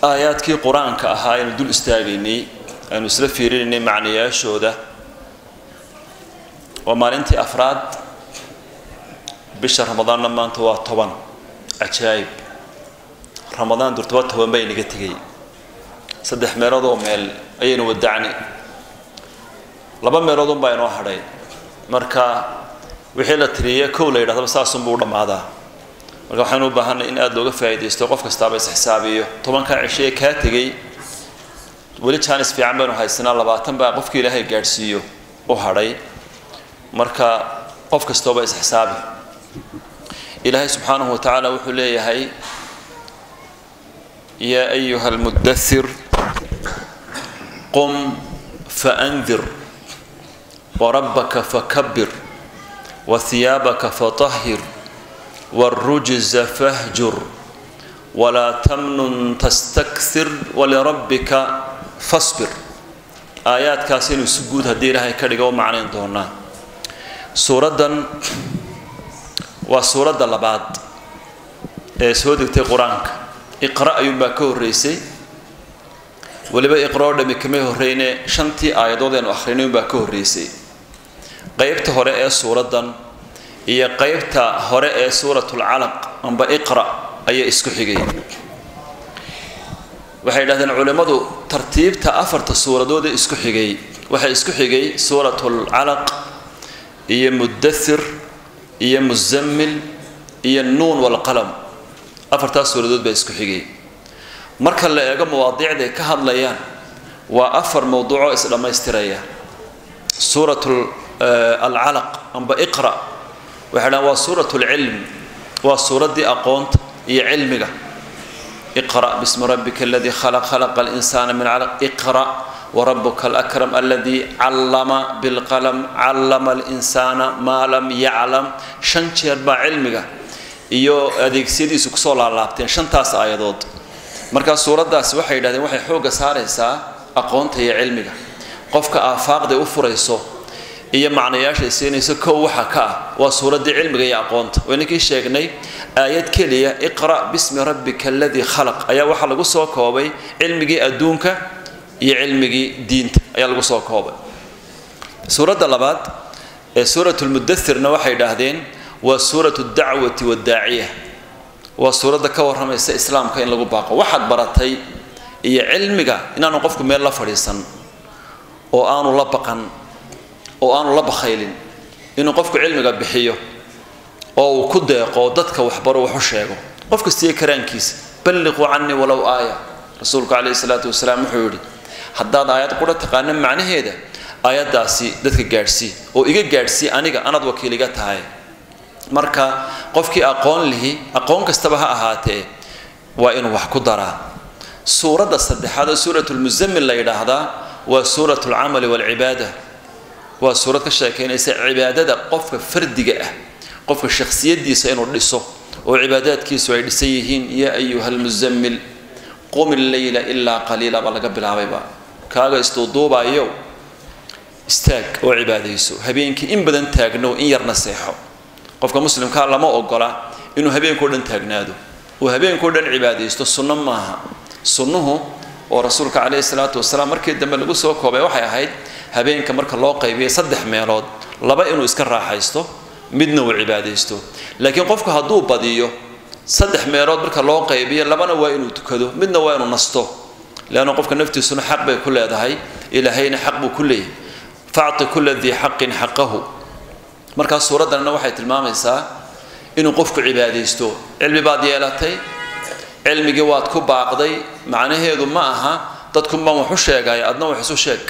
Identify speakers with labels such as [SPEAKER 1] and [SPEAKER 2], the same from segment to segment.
[SPEAKER 1] aayaadkii qur-aanka ahaa aynu dul istaagaynay aynu isla fiirinaynay macnayaashooda waa maalintii afraad bisha ramadaanna maanta waa toban cajaayib ramadaan durtaba toban baa inaga tegay saddex meelood oo meel ayaynu wadacni laba meeloodun baa inoo hadhay marka wixii la tiriya kow la yidhahdaba saasunbuu u dhammaadaa marka waxaynu u baahanay in aada looga faa'iidaysto qof kastaaba isxisaabiyo tobankaa cisho ee kaa tegay weli jaanis fiican baynu haysanaa labaatan baa qofkii ilaahay gaadhsiiyo u hadhay marka qof kastooba isxisaabi ilaahay subxaanahu wa tacaala wuxuu leeyahay yaa ayuha almudathir qum faandir warabbaka fakabir wahiyaabaka fatahhir wاlrujza fahjur walaa tamnun tastakthir walirabbika fasbir aayaadkaas inuu si guud haddii ilaahay ka dhiga u macnayn doonaa suuraddan waa suuradda labaad ee soo degtay qur-aanka iqra ayuunbaa ka horreysay weliba iqra oo dhami kamay horreyne shantii aayadood eenu akhrinay unbaa ka horreysay qeybta hore ee suuraddan iyo qeybta hore ee suuratulcalaq amba iqra ayaa isku xigay waxay yidhahdeen culimmadu tartiibta afarta suuradood ee isku xigay waxaa isku xigay suuratulcalaq iyo mudathir iyo muzammil iyo nuun walqalam afartaas suuradood baa isku xigay marka la eego mawaadiicday ka hadlayaan waa afar mowduucoo isdhammaystiraya suurat alcalaq amba iqra waxay dhahan waa suurat lcilm waa suuraddii aqoonta iyo cilmiga iqra bismi rabbika aladii khalaq khalaqa alinsaana min calaq iqra warabuka alakram aladii callama bilqalam callama alinsaana maa lam yaclam shan jeer baa cilmiga iyo adeegsiyadiisu kusoo laalaabteen shantaas aayadood markaa suuraddaasi waxay yidhahdeen waxay xoogga saaraysaa aqoonta iyo cilmiga qofka aafaaqday u furayso iyo macnayaashay siinayso kow waxa ka ah waa suuraddii cilmiga iyo aqoonta wayninkii sheegnay aayad keliya iqra bismi rabbika aladii khalaq ayaa waxaa lagu soo koobay cilmigii adduunka iyo cilmigii diinta ayaa lagu soo koobay suuradda labaad ee suuratulmudathirna waxay idhaahdeen waa suuratu dacwati waddaaciya waa suuradda ka warramaysa islaamka in lagu baaqo waxaad baratay iyo cilmiga inaanu qofku meel la fadhiisan oo aanu la baqan oo aanu la bakhaylin inuu qofku cilmiga bixiyo oo uu ku deeqo dadka waxbaro wax u sheego qof kastiiyo karaankiisa balliquu canii walow aaya rasuulku calayhi salaatu wasalaam wuxuu yidhi haddaad aayad qura taqaano macnaheeda aayaddaasi dadka gaadhsii oo iga gaadhsii aniga anaad wakiil iga tahay marka qofkii aqoon lihi aqoon kastaba ha ahaatee waa inuu wax ku daraa suuradda saddexaad oo suuratulmuzammil la yidhaahdaa waa suurat alcamali waalcibaada waa suurad ka sheekaynaysa cibaadada qofka fardiga ah qofka shakhsiyadiisa inuu dhiso oo cibaadaadkiisu ay dhisan yihiin yaa ayuha almuzammil qum illeyla ilaa qaliila baa laga bilaabayba kaaga isduuduubayo istaag oo cibaadayso habeenkii in badan taagno in yarna seexo qofka muslimkaa lama ogola inuu habeenkao dhan taagnaado uu habeenkao dhan cibaadaysto sunno maaha sunnuhu oo rasuulka calayhi salaatu wasalaam markii dambe lagu soo koobay waxay ahayd habeenka marka loo qaybiyay saddex meelood laba inuu iska raaxaysto midna uu cibaadaysto laakiin qofku hadduu badiyo saddex meelood marka loo qaybiyo labana waa inuu tukado midna waa inuu nasto leanna qofka naftiisuna xaq bay ku leedahay ilaahayna xaq buu ku leeyahay facti kula dii xaqin xaqahu markaas suuraddanna waxay tilmaamaysaa inuu qofku cibaadaysto cilmi baad yeelatay cilmigii waad ku baaqday macnaheedu ma aha dadkunbaan wax u sheegaya adna wax isu sheeg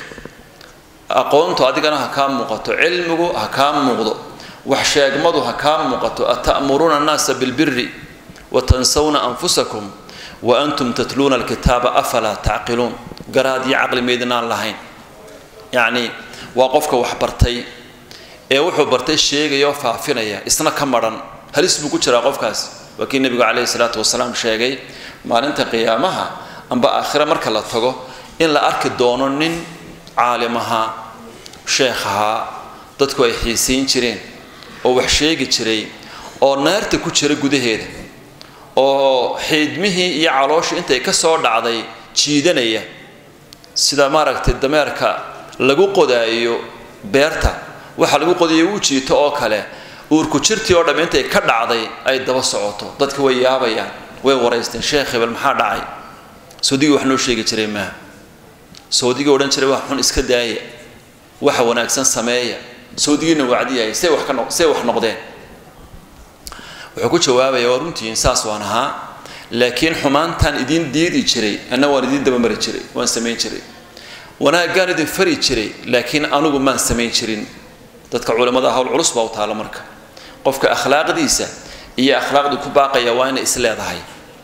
[SPEAKER 1] aqoontu adigana ha kaa muuqato cilmigu ha kaa muuqdo wax sheegmadu ha kaa muuqato ata'muruuna annaasa bilbiri wa tansawna anfusakum wa antum tatluuna alkitaaba afalaa tacqiluun garaad iyo caqli maydinaan lahayn yacni waa qofka wax bartay ee wuxuu bartay sheegaya oo faafinaya isna ka maran halis buu ku jiraa qofkaas waa kii nebigu calayhi salaatu wasalaam sheegay maalinta qiyaamaha amba aakhire marka la tago in la arki doono nin caalim ahaa sheekh ahaa dadku ay xiisayn jireen oo wax sheegi jiray oo naarta ku jira gudaheeda oo xiidmihii iyo calooshii intay ka soo dhacday jiidanaya sida maaragtay dameerka lagu qodaayo beerta waxa lagu qodayo uu jiito oo kale uurku jirtii oo dhamm intay ka dhacday ay daba socoto dadka way yaabayaan way waraysteen sheekh hebel maxaa dhacay sawdigii wax noo sheegi jiray maaha sawdigii odhan jiray wax xun iska daaya waxa wanaagsan sameeya sawdigiina wacdiyahay say wax ka no say wax noqdeen wuxuu ku jawaabaya waa runtihiin saas waan ahaa laakiin xumaantaan idiin diidi jiray anna waan idiin dabamari jiray waan samayn jiray wanaaggaan idin fari jiray laakiin anigu maan samayn jirin dadka culimmada hawl culus baa u taala marka qofka akhlaaqdiisa iyo akhlaaqdii ku baaqaya waa inay is leedahay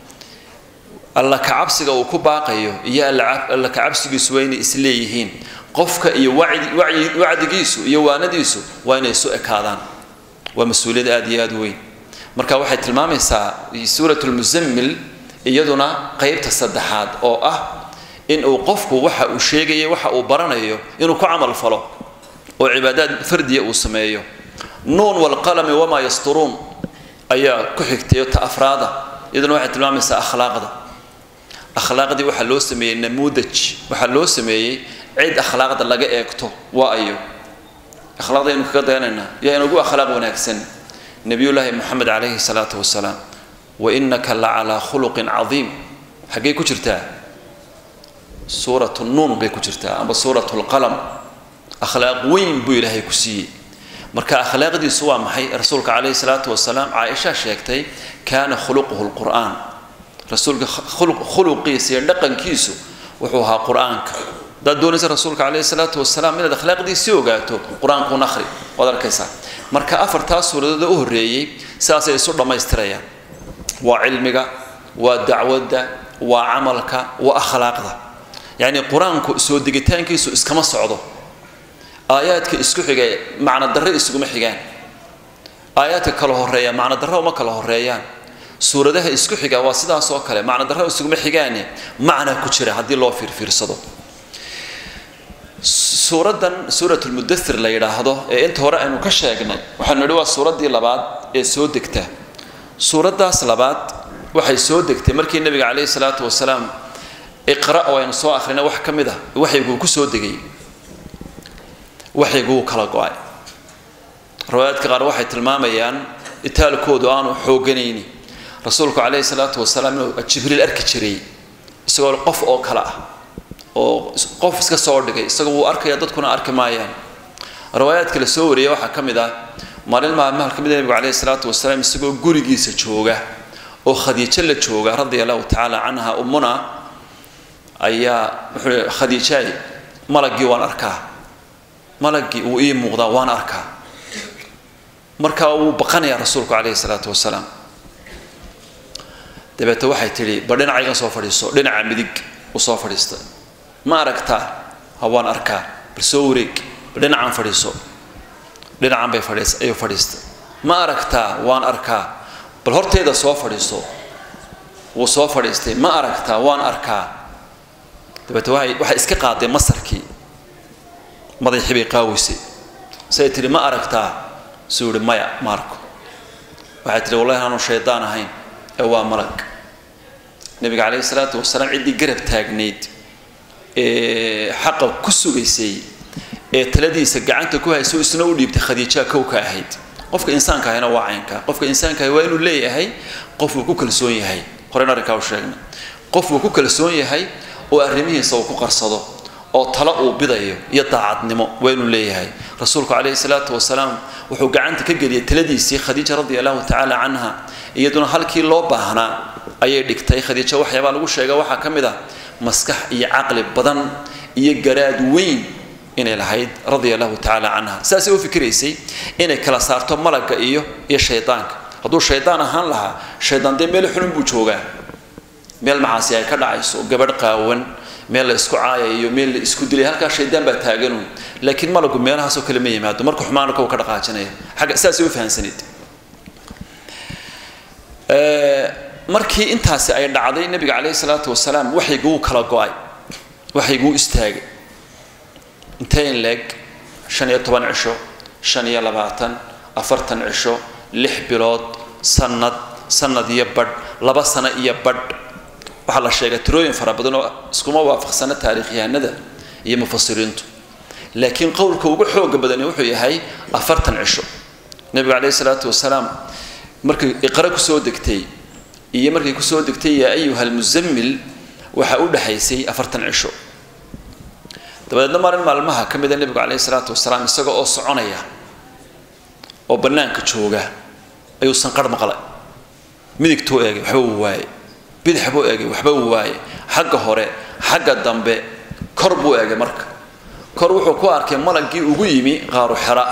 [SPEAKER 1] alla kacabsiga uu ku baaqayo iyo alla kacabsigiisu waa inay is leeyihiin qofka iyo wacdigiisu iyo waanadiisu waa inay isu ekaadaan waa mas-uuliyad aada iyo aada weyn marka waxay tilmaamaysaa suurat lmuzammil iyaduna qeybta saddexaad oo ah in uu qofku waxa uu sheegaya waxa uu baranayo inuu ku camal falo oo cibaadaad fardiya uu sameeyo nuun walqalami wamaa yasturuun ayaa ku xigtayo ta afraada iyaduna waxay tilmaamaysaa akhlaaqda akhlaaqdii waxaa loo sameeyey namuudaj waxaa loo sameeyey cid akhlaaqda laga eegto waa ayo akhlaaqda aynu kaga dayanaynaa yaa inagu akhlaaq wanaagsan nabiyullaahi moxamed calayhi salaatu wasalaam wa innaka la calaa khuluqin cadiim xaggay ku jirtaa suuratu nuun bay ku jirtaa amba suuratu lqalam akhlaaq weyn buu ilaahay ku siiyey marka akhlaaqdiisu waa maxay rasuulka calayhi salaatu wasalaam caaisha sheegtay kaana khuluquhu lqur'aan rasuulka khuluqiisa iyo dhaqankiisu wuxuu ahaa qur-aanka haddaad doonaysa rasuulka calayhi salaatu wasalaam inaad akhlaaqdiisii ogaato qur-aankuun akhri waad arkaysaa marka afartaa suuradood u horreeyey sidaasay isu dhammaystirayaan waa cilmiga waa dacwadda waa camalka waa akhlaaqda yacni qur-aanku soo degitaankiisu iskama socdo aayaadka isku xiga macno darre isuguma xigaan aayaadka kala horeeya macno darre uma kala horeeyaan suuradaha isku xiga waa sidaas oo kale macno darre isuguma xigaane macna ku jira haddii loo fiirfiirsado suuraddan suurat lmudathir la yidhaahdo ee inta hore aynu ka sheegnay waxaanu nidhi waa suuraddii labaad ee soo degta suuraddaas labaad waxay soo degtay markii nebiga calayhi salaatu wasalaam iqra oo aynu soo akhrina wax ka mid ah waxayguu ku soo degay waxayguu kala go-ay riwaayaadka qaar waxay tilmaamayaan itaalkoodu aanu xooganayni rasuulku calayhi salaatu wasalaam inuu jibriil arki jiray isagoo qof oo kale ah oo qof iska soo dhigay isagoo wuu arkaya dadkuna arki maayaan riwaayaadka la soo wariyay waxaa ka mid ah maalin maalmaha ka mid nebigu calayhi salaatu wasalaam isagoo gurigiisa jooga oo khadiijo la jooga radia allahu tacaala canha ummuna ayaa wuxuu khadiijaay malaggii waan arkaa malaggii wuu ii muuqdaa waan arkaa markaa wuu baqanayaa rasuulku calayhi salaatu wasalaam dabeete waxay tidhi ba dhinacayga soo fadhiiso dhinaca midig u soo fadhiista ma aragtaa ha waan arkaa bal soo wareeg bal dhinacaan fadhiiso dhinacan bay fadhiis ayuu fadhiista ma aragtaa waan arkaa bal horteeda soo fadhiiso wuu soo fadhiistay ma aragtaa waan arkaa dabeete waay waxay iska qaaday masarkii madaxii bay qaaweysay say tihi ma aragtaa suu yihi maya ma arko waxay tihi wallahi aanu shaydaan ahayn ee waa malag nabiga calayhi salaatu wasalaam ciddii garab taagnayd ee xaqa ku sugaysay ee taladiisa gacanta ku hayso isna u dhiibtay khadiijaa kow ka ahayd qofka insaanka ahayna waa caynka qofka insaanka ahi waa inuu leeyahay qof uu ku kalsoon yahay horeyna arrinkaa u sheegnay qof uu ku kalsoon yahay oo arrimihiisa uu ku qarsado oo talo uu bidayo iyo daacadnimo waa inuu leeyahay rasuulku calayhi salaatu wasalaam wuxuu gacanta ka geliyay taladiisii khadiija radia allahu tacaala canha iyaduna halkii loo baahnaa ayay dhigtay khadiijo waxyaabaa lagu sheega waxaa ka mid ah maskax iyo caqli badan iyo garaad weyn inay lahayd radia allahu tacaala canha saasay u fikiraysay inay kala saarto malagga iyo iyo shaydaanka hadduu shaydaan ahaan lahaa shaydaan dee meel xunun buu joogaa meel macaasi ay ka dhacayso gabadh qaawan meel la isku caayayo meel la isku dilay halkaa shaydaan baa taaganun laakiin malaggu meelahaasoo kale ma yimaado marka xumaanka uu ka dhaqaajinaya xagga saasay u fahansaneyd markii intaasi ay dhacday nabiga calayhi salaatu wasalaam waxayguu kala go-ay waxayguu istaagay inteyn leeg shan iyo toban cisho shan iyo labaatan afartan cisho lix bilood sanad sanad iyo badh laba sano iyo badh waxaa la sheegay tirooyin fara badan oo iskuma waafaqsana taariikhyahanada iyo mufasiriintu laakiin qowlka ugu xooga badani wuxuu yahay afartan cisho nebigu calayhi salaatu wasalaam markay iqra kusoo degtay iyo markay kusoo degtay yaa ayuha almuzammil waxaa u dhexaysay afartan cisho dabadeedna maalin maalmaha ka mida nebigu calayhi salaatu wasalaam isaga oo soconaya oo bannaanka jooga ayuu sanqarh maqlay midigtuu eegay waxba uu waaye bidix buu eegay waxba uu waaye xagga hore xagga dambe kor buu eegay marka kor wuxuu ku arkay malagii ugu yimi qaaru xera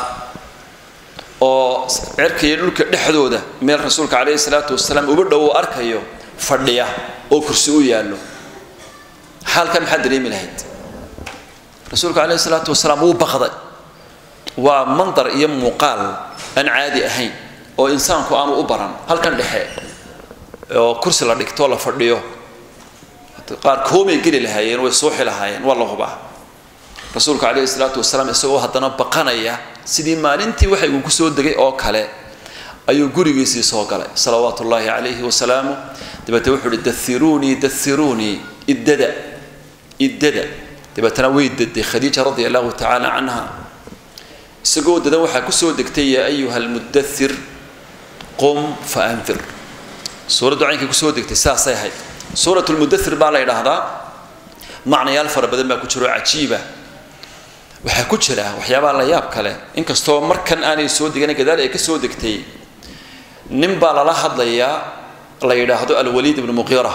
[SPEAKER 1] oo cerkaiyo dhulka dhexdooda meel rasuulka calayhi salaatu wasalaam uba dhow uu arkayo fadhiya oo kursi u yaallo xaalkan maxaad dareemi lahayd rasuulka calayhi salaatu wasalaam wuu baqday waa mandar iyo muuqaal aan caadi ahayn oo insaanku aanu u baran halkan dhexe oo kursi la dhigtoo la fadhiyo qaar koomay geli lahaayeen way suuxi lahaayeen waa la hubaa rasuulka calayhi salaatu wasalaam isagoo haddana baqanaya sidii maalintii waxay uu kusoo degay oo kale ayuu gurigiisii soo galay salawaatu ullaahi calayhi wasalaamu dabeetna wuxuu uhi dairuunii dairuunii iddada iddada dabeetana way daday khadiija radia allahu tacaala canha isagoo dadan waxaa kusoo degtay yaa ayuha almudathir qum fa anfir suuraddu caynkay kusoo degtay saasay ahayd suurat lmudathir baa la yidhaahdaa macnayaal fara badan baa ku jiro cajiiba waxaa ku jira waxyaabaha la yaab kale inkastoo markan aanay soo degana gadaal ay ka soo degtay nin baa lala hadlayaa la yidhaahdo alwaliid ibnu muqiira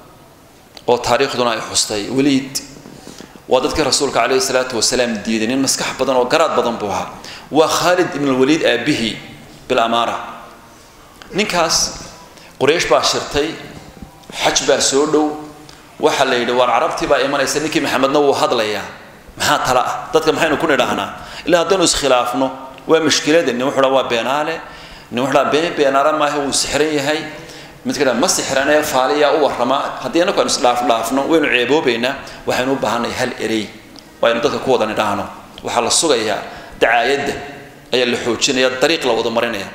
[SPEAKER 1] oo taariikhduna ay xustay waliid waa dadkii rasuulka calayhi salaatu wasalaam diiday nin maskax badan oo garaad badan buu ahaa waa khaalid ibn alwaliid aabbihi bilamaara ninkaas quraysh baa shirtay xaj baa soo dhow waxaa la yidhi waar carabtii baa imanaysa ninkii maxamedna wuu hadlayaa maxaa tala ah dadka maxaynu ku nidhaahnaa ilaa haddaynu iskhilaafno waa mushkilada nin wuxuu dhaa waa beenaale nin wuxuu dhaa been beenaale maaha wuu sixran yahay midka dhaa ma sixranee faaliyaa u warrama haddii annagu aynu isdhaafdhaafno waynu ceeboobaynaa waxaynu u baahanay hal erey waaynu dadka ku wada nidhaahno waxaa la sugayaa dacaayadda ayaa la xoojinaya dariiq la wada marinaya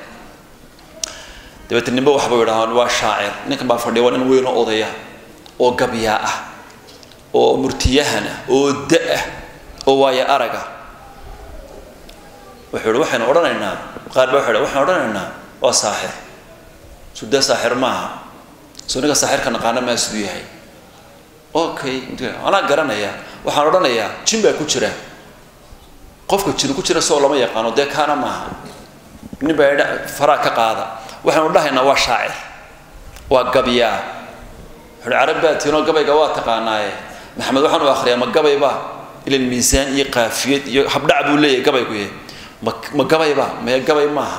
[SPEAKER 1] dabeetna nimba waxbuu yidhahaan waa shaacir ninkan baa fadhiya waa nin weyn oo odaya oo gabyaa ah oo murtiyahan ah oo da-ah oo waaya araga wuxuu yihi waxaynu odhanaynaa qaar baa wuxuu waxaynu odhanaynaa waa saaxir suda saaxir maaha soo ninka saaxirka naqaana maa siduu yahay okay anaa garanaya waxaan odhanayaa jin baa ku jira qofka jin ku jira soo lama yaqaano dee kaana maaha nin baa idha faraa ka qaada waxaynu dhahaynaa waa shaacir waa gabyaa wuxuuhi carab baa tiinoo gabayga waa taqaanaaye maxamed waxaan u akhriyaa ma gabayba ilan miisaan iyo qaafiyad iyo habdhac buu leeyahay gabaygu yahay ma ma gabayba maya gabay maaha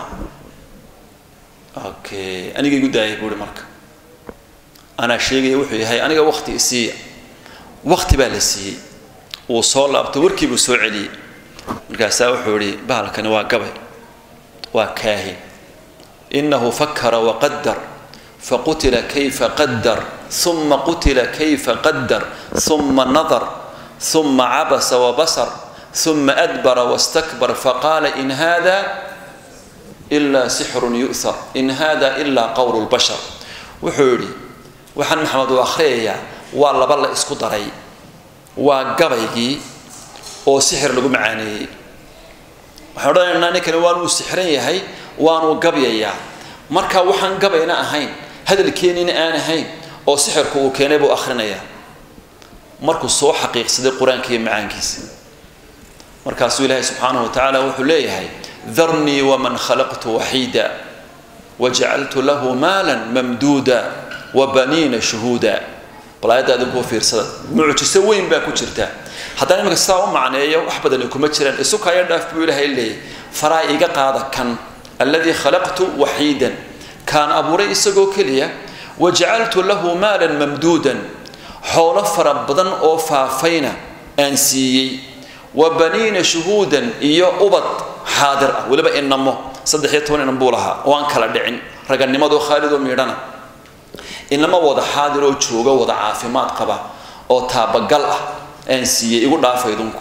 [SPEAKER 1] okay aniga igu daayay buu ihi marka anaa sheegaya wuxuu yahay aniga wakti isiiya wakti baa la siiyey wuu soo laabto warkii buu soo celiyey markaasaa wuxuu ihi bahalkani waa gabay waa kaahin inahu fakara waqadar faqutila kayfa qadar uma qutila kayfa qadar uma nadar uma cabasa wabasar uma adbara wastakbar faqaala in hada ila sixrun yu'thar in hada ila qowlu lbashar wuxuu yidhi waxaan maxamed uu akhriyayaa waa laba la isku daray waa gabaygii oo sixir lagu macaaneeyey waxaan odhanaynaa ninkani waanuu sixran yahay waanuu gabyayaa marka waxaan gabayna ahayn hadalkeenina aan ahayn oo sixirku uu keenay buu akhrinayaa markuu soo xaqiiqsaday qur-aanka iyo macaankiisa markaasuu ilaahay subxaanahu wa tacaala wuxuu leeyahay darnii waman khalaqtu waxiida wajacaltu lahu maalan mamduuda wabaniina shuhuuda bal aayadda adinkuu fiirsada mucjiso weyn baa ku jirta haddaan iminka sidaa u macneeyo wax badani kuma jiraan isukaya dhaaf buu ilaahay leeyahy faraa iga qaada kan alladii khalaqtu waxiidan kaan abuuray isagoo keliya wajacaltu lahu maalan mamduudan xoolo fara badan oo faafayna aan siiyey wa baniina shuhuudan iyo ubad xaadir ah weliba inamo saddex iyo toban inan buu lahaa oo aan kala dhicin raganimadoo khaalidoo miidhana inama wada xaadir oo jooga wada caafimaad qaba oo taabagal ah aan siiyey igu dhaafa idinku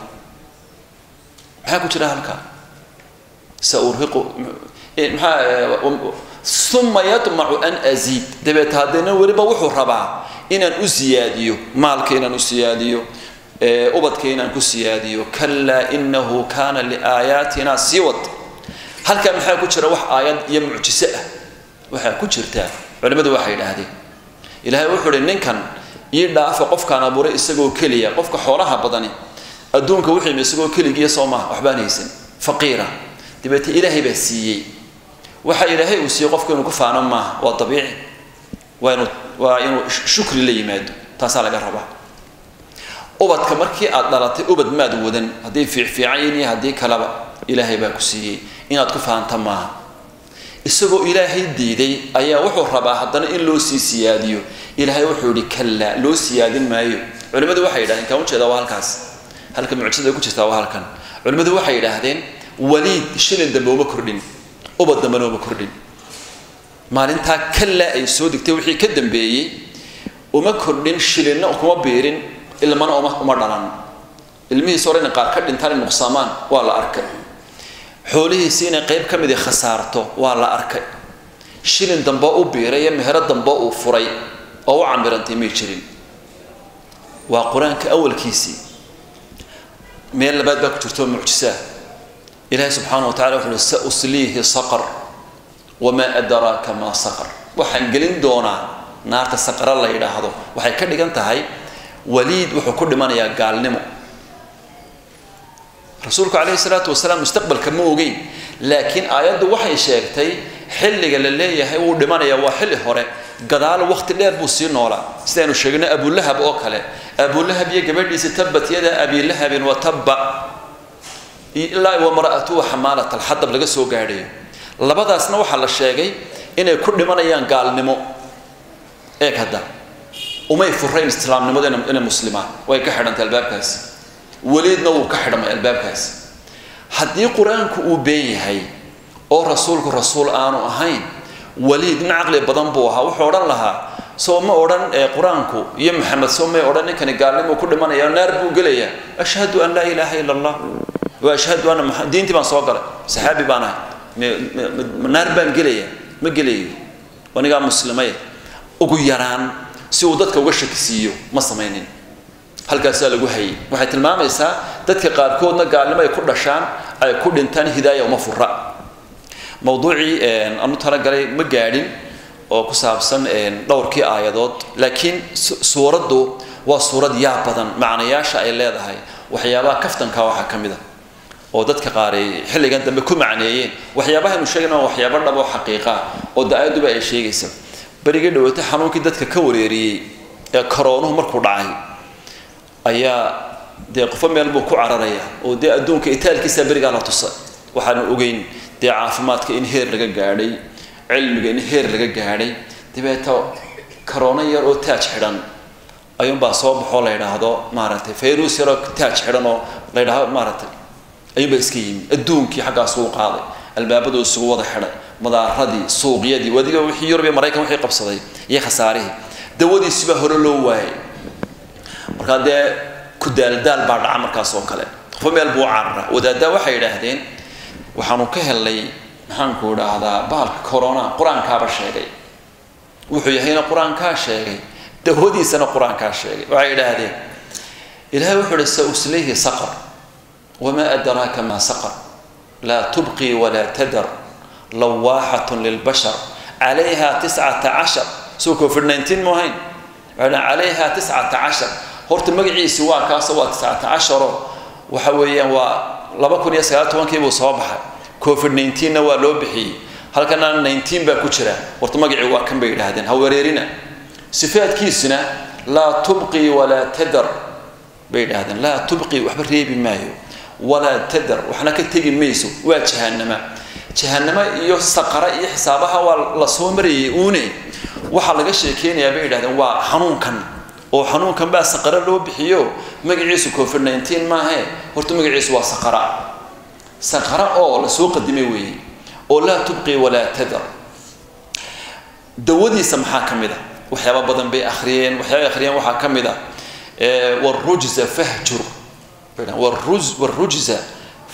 [SPEAKER 1] maxaa ku jira halkaa sauriqu maxaa uma yadmacu an asiid dabeeta haddana weliba wuxuu rabaa inaan u siyaadiyo maalka inaan u siyaadiyo ubadka inaan ku siyaadiyo kalaa inahu kaana liaayaatina sii wad halkaa maxaa ku jira wax aayad iyo mucjiso ah waxaa ku jirtaa culimmadu waxay idhaahdeen ilaahay wuxuu uhi ninkan ii dhaafa qofkaan abuuray isagoo keliya qofka xoolaha badani adduunka wuxuu isagoo keligiiya soo maaha waxbaan haysan faqiira dabeete ilaahay baa siiyey waxa ilaahay uu siiyey qofku inuu ku faano maaha waa dabiici waa inuu waa inuu shukri la yimaado taasaa laga rabaa ubadka markii aad dhalatay ubad maad wadan hadday fiicfiican yihiin iyo haddii kaleba ilaahay baa ku siiyey inaad ku faanta maaha isagoo ilaahay diiday ayaa wuxuu rabaa haddana in loo sii siyaadiyo ilaahay wuxuu yihi kallaa loo siyaadin maayo culimmadu waxay yidhahdeen kaan ujeedaa waa halkaas halka mucjisada ku jirtaa waa halkan culimmadu waxay yidhaahdeen waliid shilin dambe uma kordhin ubad dambena uma kordhin maalintaa kallaa ay soo degtay wixii ka dambeeyey uma kordhin shilinna kuma biirin ilmana uma uma dhalan ilmihiis hore inay qaar ka dhintaan nuqsaamaan waa la arkay xoolihiisi inay qayb ka midi khasaarto waa la arkay shilin dambe u biiray iyo mehero dambe uu furay oo u camirantay may jirin waa qur-aanka awalkiisii meel labaad baa ku jirto mucjisaa ilaahay subxaana wa tacala wuxu uhi sa usliihi saqar wamaa adraaka maa saqar waxaan gelin doonaa naarta saqara la yidhaahdo waxay ka dhigan tahay waliid wuxuu ku dhimanayaa gaalnimo rasuulku calayhi salaatu wasalaam mustaqbalka ma ogeyn laakiin aayaddu waxay sheegtay xilliga la leeyahay wuu dhimanayaa waa xilli hore gadaal waqti dheer buu sii noolaa sidaynu sheegnay abulahab oo kale abulahab iyo gabadhiisa tabbat yada abilahabin wa tabba ilaa wamara'atuhu xamaalat alxadab laga soo gaadhayo labadaasna waxaa la sheegay inay ku dhimanayaan gaalnimo eeg hadda umay furayn islaamnimadu inay muslimaan way ka xidhantay albaabkaasi weliidna wuu ka xidhamay albaabkaasi haddii qur-aanku uu been yahay oo rasuulku rasuul aanu ahayn waliid nin caqli badan buu ahaa wuxuu odhan lahaa soo ma odhan qur-aanku iyo maxamed soo may odhan ninkani gaalnimuu ku dhimanaya naar buu gelayaa ashhadu an laa ilaaha ila allah wa ashhadu anna maa diintii baan soo galay saxaabi baan ahay naar baan gelayaa ma gelayo anigaa muslimay ugu yaraan si uu dadka uga shakisiiyo ma samaynin halkaasaa lagu hayay waxay tilmaamaysaa dadka qaarkoodna gaalnimo ay ku dhashaan ay ku dhintaan hidaaya uma fura mawduucii anu talagalay ma gaadhin oo ku saabsan dhowrkii aayadood laakiin suuraddu waa suurad yaa badan macnayaasha ay leedahay waxyaabaha kaftanka waxaa ka mid a oo dadka qaar ay xilligan dambe ku macneeyeen waxyaabahaynu sheegayna waa waxyaabo dhab oo xaqiiqa oo da-aaduba ay sheegaysa berigii dhaweeta xanuunkii dadka ka wareeriyey ee koroonuhu markuu dhacay ayaa dee qofo meel buu ku cararaya oo dee adduunka itaalkiisa berigaa la tusa waxaanu ogeyn dee caafimaadka in heer laga gaadhay cilmiga in heer laga gaadhay dabeeta karoono yar oo taaj xidhan ayuunbaa soo baxoo la yidhaahdo maaragtay fayrus yaroo taaj xidhan oo la yidhaahdo maaragtay ayuunbaa iska yimi adduunkii xaggaasuu qaaday albaabadu isugu wada xidhay madaaradii suuqyadii wadiga wixii yurub iyo maraykan wixii qabsaday iyo khasaarihii dawadiisibaa hore loo waayay markaa dee ku daaldaal baa dhaca markaas oo kale qofo meel buu carara wadaaddaa waxay yidhaahdeen waxaanu ka helnay maxaanku idhaahdaa bahalka corona qur-aankaaba sheegay wuxuu yahayna qur-aankaa sheegay dawadiisana qur-aankaa sheegay waxay yidhaahdeen ilahay wuxuu ihi sa uslayhi saqar wamaa adraaka maa saqar laa tubqi walaa tadar lawaaxatun lilbashar calayha tiscata cashar soo covid nineteen mu ahayn calayha tiscata cashar horta magaciisi waa kaaso waa tiscata casharo waxa weeyaan waa laba kun iyo sagaal tobankii buu soo baxay covid nineteenna waa loo bixiyey halkana nineteen baa ku jira horta magacii waa kan bay yidhaahdeen ha wareerina sifaadkiisuna laa tubqi walaa tadar bay yidhaahdeen laa tubqi waxba reebi maayo walaa tadar waxna ka tegi mayso waa jahanama jahanamo iyo saqara iyo xisaabaha waa la soo marayay uune waxaa laga sheekeynayaa bay yidhahdeen waa xanuunkan oo xanuunkan baa saqara loo bixiyo magaciisu covid nineteen maahe horta magaciisu waa saqara saqara oo lasoo qadimay weeye oo laa tubqi walaa tadar dawadiisa maxaa ka mid a waxyaaba badan bay akhriyeen waxyaabay akhriyeen waxaa ka mid a warujza fahjur warujza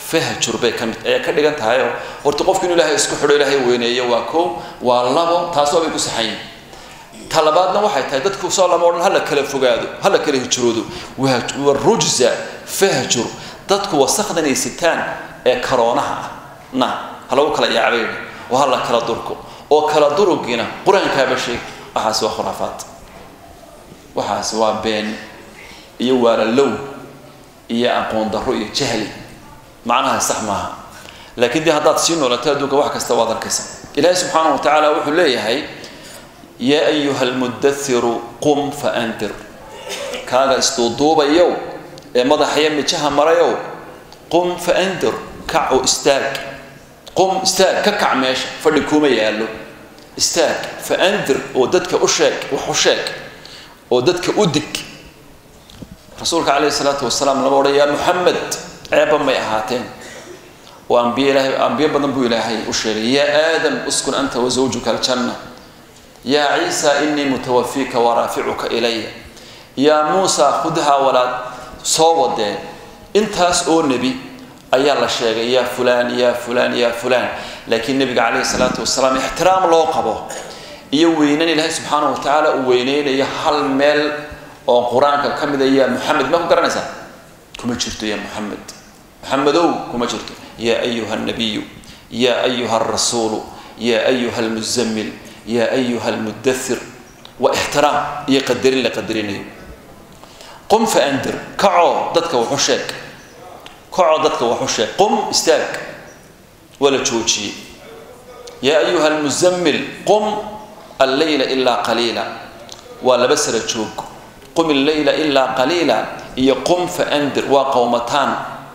[SPEAKER 1] fahjur bay ka mid ayaa ka dhigan tahay oo horta qofku inuu ilaahay isku xidho ilaahay weyneeyo waa kow waa labo taasoo bay ku saxayin ta labaadna waxay tahay dadku soo lama odhan hala kala fogaado hala kala hijroodo waa rujza fahjur dadku wasakdan ay sitaan ee karoonaha ah na ha lagu kala yaacbayni oo hala kala durko oo kala durugiina qur-aankaaba sheeg waxaasi waa khuraafaad waxaasi waa been iyo waalalow iyo aqoon darro iyo jahli macnaha sax maaha laakiin dee haddaad sii noolato adduunka wax kasta waad arkaysa ilaahi subxaanahu wa tacaala wuxuu leeyahay yaa ayuha almudairu qum fa andir kaaga isduuduubayow ee madaxaya mijaha marayow qum fa andir kac oo istaag qum istaag ka kac meesha fadhi kuma yaallo istaag fa andir oo dadka u sheeg wax u sheeg oo dadka u dig rasuulka calayhi salaatu wasalaam lama odhan yaa muxamed ceebba may ahaateen oo ambiye ilaahay ambiyo badan buu ilaahay u sheegay yaa aadam uskun anta wa zawjuka aljanna yaa ciisa inii mutawafiika waraaficuka ilaya yaa muusa khudhaa walaad soo wadeen intaas oo nebi ayaa la sheegay yaa fulaan yaa fulaan yaa fulaan laakiin nebiga calayhi salaatu wasalaam ixtiraam loo qabo iyo weynan ilaahay subxaanahu wa tacaala uu weyneynayo hal meel oo qur-aanka ka mida yaa muxamed ma ku garanaysaa kuma jirto yaa muxamed muxamedow kuma jirto yaa ayuha alnabiyu yaa ayuha alrasuulu yaa ayuha almuzammil yaa ayuha almudathir waa ixtiraam iyo qadarin la qadarinayo qum fa andir kacoo dadka waxu sheeg kacoo dadka waxu sheeg qum istaag waa la joojiyey yaa ayuha almuzammil qum alleyla ilaa qaliila waa laba sara joog qum illeyla ilaa qaliila iyo qum fa andir waa qowmataan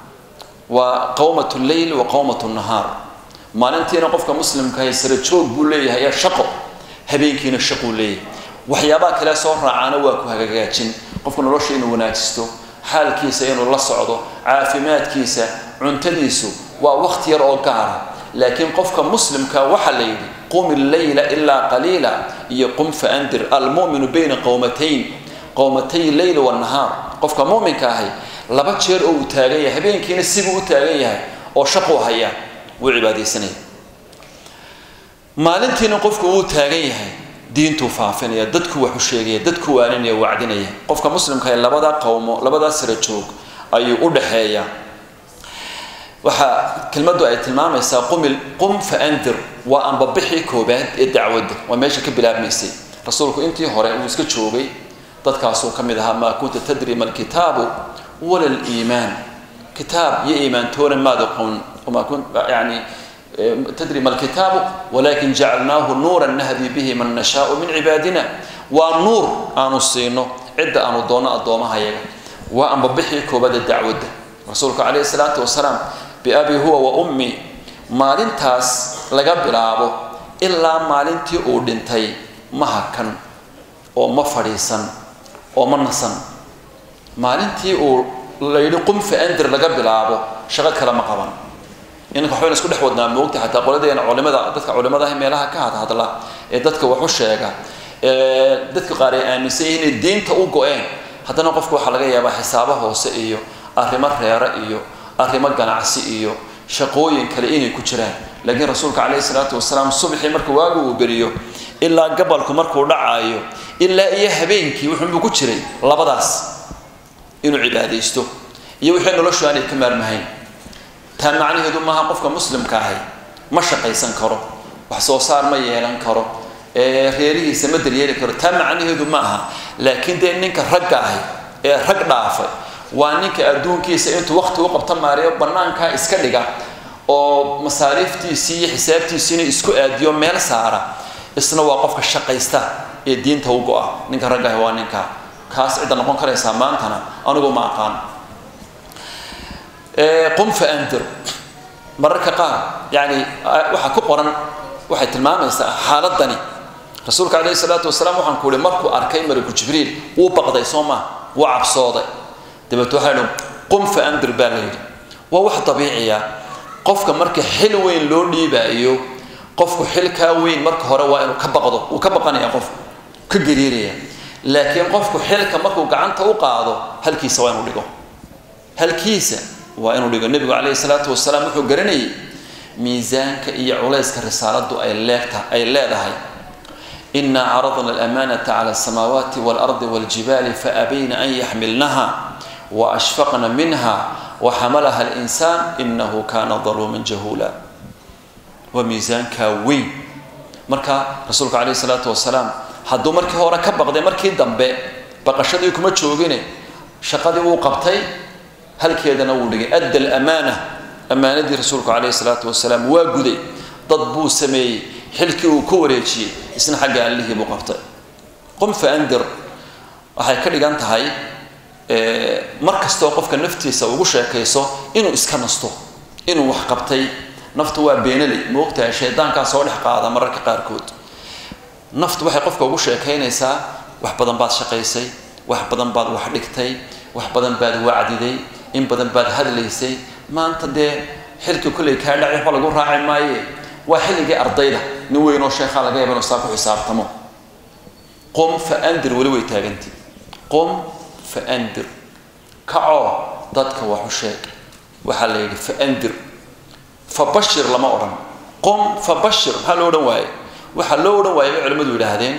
[SPEAKER 1] waa qowmat lleyl wa qowmat nahaar maalintiina qofka muslimkahay sara joog buu leeyahay shaqo habeenkiina shaquu leeyahay waxyaabaha kale soo raacaana waa ku hagaajin qofka nolosha inuu wanaajisto xaalkiisa inuu la socdo caafimaadkiisa cuntadiisu waa waqti yar oo gaara laakiin qofka muslimka waxaa la yidhi qum illeyla ilaa qaliila iyo qum fa andir almuminu bayna qowmatayn qowmatay leyl wanahaar qofka muminka ahay laba jeer oo uu taagan yahay habeenkiina sibuu u taagan yahay oo shaquu haya wuu cibaadaysanaya maalintiina qofku wuu taagan yahay diintuu faafinaya dadku waxu sheegaya dadku waaninaya wacdinaya qofka muslimka ee labada qowmo labadaa sara joog ayuu u dhaxeeyaa waxaa kelmaddu ay tilmaamaysaa qumil qum fa andir waa anbabixii koobaad ee dacwadda waa meesha ka bilaabmaysay rasuulku intii hore uu iska joogay dadkaasuu ka mid ahaa maa kunta tadri ma alkitaabu wala liimaan kitaab iyo iimaantoona maad aqoon yani tadri ma alkitaabu walakin jacalnaahu nuuran nahdi bihi man nashaau min cibaadina waa nuur aanu siino cidda aanu doonno addoomahayaga waa anbabixii koobada dacwadda rasuulka calayhi salaatu wasalaam biabi huwa wa ummi maalintaas laga bilaabo ilaa maalintii uu dhintay ma hakan oo ma fadhiisan oo ma nasan maalintii uu la yidhi qum fa andir laga bilaabo shaqo kale ma qaban inanka waxbayna isku dhex wadnaa moogta xataa qoladeena culimada dadka culimadaah meelaha ka hadhadla ee dadka waxu sheega ee dadka qaar ay aaminsan yihiin inay diinta u go-een haddana qofku waxaa laga yaabaa xisaabo hoose iyo arrimo reere iyo arrimo ganacsi iyo shaqooyin kale inay ku jiraan laakiin rasuulka calayhi salaatu wasalaam subaxii marka waagu uu beriyo ilaa gabalku markuu dhacaayo ilaa iyo habeenkii wuxuunbuu ku jiray labadaas inuu cibaadaysto iyo wixii noloshu aanay ka maarmahayn taa macnaheedu maaha qofka muslimka ahay ma shaqaysan karo wax soo saar ma yeelan karo reerihiisa ma daryeeli karo taa macnaheedu ma aha laakiin dee ninka ragga ahay ee rag dhaafay waa ninka adduunkiisa intuu waqti u qabta maariyo bannaankaa iska dhiga oo masaariiftiisii iyo xisaabtiisiina isku aadiyo meel saara isna waa qofka shaqaysta ee diinta u go-a ninka ragga ahi waa ninka kaas cidda noqon karaysaa maantana anigu ma aqaan qum fa andir mararka qaar yani waxaa ku qoran waxay tilmaamaysaa xaaladani rasuulka calayhi salaatu wasalaam waxaan ku uhi markuu arkay mariku jibriil wuu baqday soo maa wuu cabsooday dabeet waxaa idhi qum fa andir baa la yidhi waa wax dabiiciya qofka marka xil weyn loo dhiibaayo qofku xilkaa weyn marka hore waa inuu ka baqdo wuu ka baqanaya qofku ka gariiraya laakiin qofku xilka markuu gacanta u qaado halkiisa waa inuu dhigo halkiisa waa inuu dhigo nebigu calayhi salaatu wasalaam wuxuu garanayay miisaanka iyo culayska risaaladu ay leegta ay leedahay inaa caradna alamanata cala asamaawaati waalardi waljibaali faabayna an yaxmilnaha waashfaqna minha waxamalaha alinsaan inahu kana daluuman jahuula waa miisaankaa weyn marka rasuulka calayhi salaatu wasalaam hadduu markii hore ka baqday markii dambe baqashadii kuma joogine shaqadii wuu qabtay halkeedana wuu dhigay adda alamaana ammaanadii rasuulku calayhi salaatu wasalaam waa guday dad buu sameeyey xilkii uu ku wareejiyey isna xagga allihii buu qabtay qum fa andir waxay ka dhigan tahay mar kastoo qofka naftiisa ugu sheekayso inuu iska nasto inuu wax qabtay naftu waa beenaley moogtahay shaydaankaa soo dhex qaada mararka qaarkood naftu waxay qofka ugu sheekaynaysaa wax badan baad shaqaysay wax badan baad wax dhigtay wax badan baad wacdiday in badan baad hadlaysay maanta dee xilkii kolley kaa dhacay waxba lagu raaci maaye waa xilligii ardayda nin weynoo sheekhaa laga yaba inuu saa ku xisaabtamo qum fa andir weli way taaganti qum fa andir kacoo dadka wax u sheeg waxaa la yidhi fa andir fa bashir lama odhan qum fa bashir maxaa loo odhan waaye waxaa loo odhan waayay bay culimmadu yidhaahdeen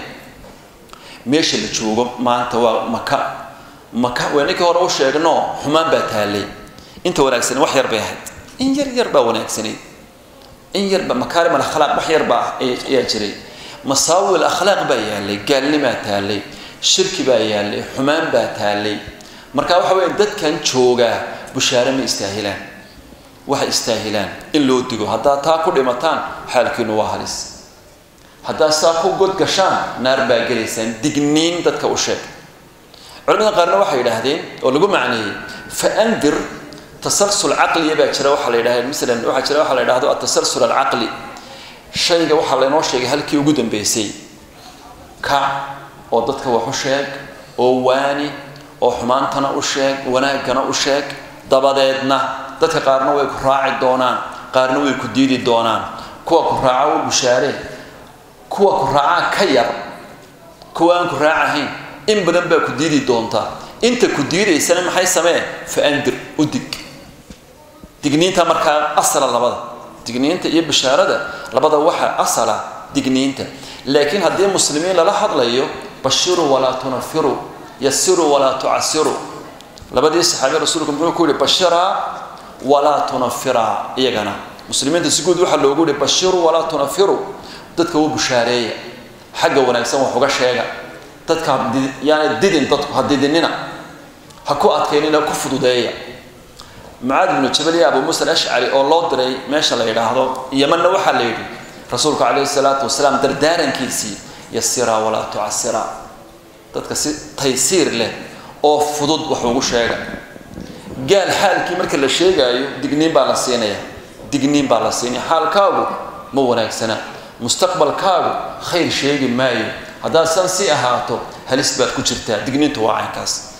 [SPEAKER 1] meesha la joogo maanta waa maka maka waa ninkii hore u sheegno xumaan baa taallay inta wanaagsan wax yar bay ahayd in yar yar baa wanaagsanayd in yarba makaarim alakhlaaq wax yar baa ayaa jiray masaawi alakhlaaq baa yaallay gaalnimaa taallay shirki baa yaallay xumaan baa taallay marka waxa weeye dadkan joogaa bushaare ma istaahilaan waxay istaahilaan in loo digo haddaad taa ku dhimataan xaalkiinu waa halis haddaad saa ku god gashaan naar baa gelaysaan digniin dadka u sheeg culimada qaarna waxay yidhaahdeen oo lagu macneeyey fa andir tasalsul caqliya baa jira waxaa la yidhahda masalan waxaa jira waxaa la yidhahdo atasalsul alcaqli shayga waxaa laynoo sheegay halkii ugu dambeysay kac oo dadka wax u sheeg oo waani oo xumaantana u sheeg wanaaggana u sheeg dabadeedna dadka qaarna way ku raaci doonaan qaarna way ku diidi doonaan kuwa ku raaca u bushaaree kuwa ku raacaa ka yar kuwa aan ku raacahayn in badan baa ku diidi doontaa inta ku diidaysana maxay samee fa andir u dig digniinta markaa asala labada digniinta iyo bishaarada labada waxaa asala digniinta laakiin haddii muslimiin lala hadlayo bashiruu walaa tunafiruu yasiruu walaa tucasiruu labadii saxaabi rasuulku muxuu ku yihi bashiraa walaa tunafiraa iyagana muslimiinta si guud waxaa loogu yihi bashiruu walaa tunafiruu dadka u bushaareeya xagga wanaagsan wax uga sheega dadka yaana didin dadku ha didinina ha ku adkaynina ku fududeeya mucaad ibnu jabal iyo abu muusa alashcari oo loo diray meesha la yidhaahdo yamanna waxaa la yidhi rasuulku calayhi salaatu wasalaam dardaarankiisii yasiraa walaa tucasiraa dadka si taysiir leh oo fudud wax ugu sheega gaal xaalkii marka la sheegaayo digniin baa la siinaya digniin baa la siinaya xaalkaagu ma wanaagsana mustaqbalkaagu khayr sheegi maayo haddaad san si ahaato halis baad ku jirtaa digniintu waa caynkaas